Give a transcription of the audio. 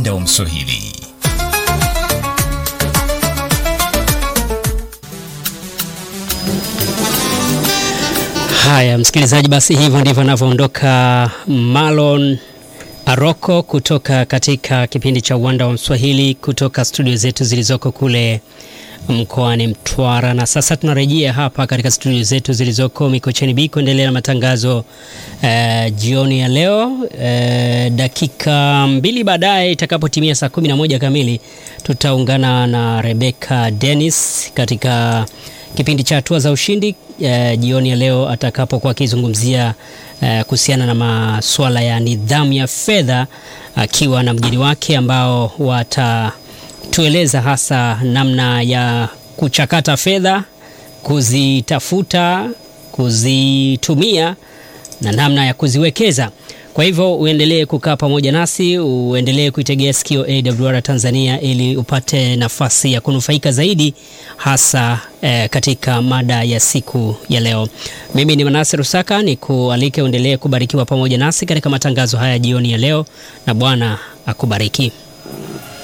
uwanda wa Mswahili. Haya, msikilizaji, basi hivyo ndivyo anavyoondoka Marlon Aroko kutoka katika kipindi cha uwanda wa Mswahili kutoka studio zetu zilizoko kule mkoani Mtwara. Na sasa tunarejea hapa katika studio zetu zilizoko Mikocheni B kuendelea na matangazo eh, jioni ya leo. Eh, dakika mbili baadaye itakapotimia saa 11 kamili tutaungana na Rebecca Dennis katika kipindi cha hatua za ushindi eh, jioni ya leo atakapokuwa akizungumzia eh, kuhusiana na masuala ya nidhamu ya fedha akiwa na mgeni wake ambao watatueleza hasa namna ya kuchakata fedha, kuzitafuta, kuzitumia na namna ya kuziwekeza. Kwa hivyo uendelee kukaa pamoja nasi, uendelee kuitegea sikio AWR Tanzania ili upate nafasi ya kunufaika zaidi hasa eh, katika mada ya siku ya leo. Mimi ni Manase Rusaka, ni kualike uendelee kubarikiwa pamoja nasi katika matangazo haya jioni ya leo, na Bwana akubariki.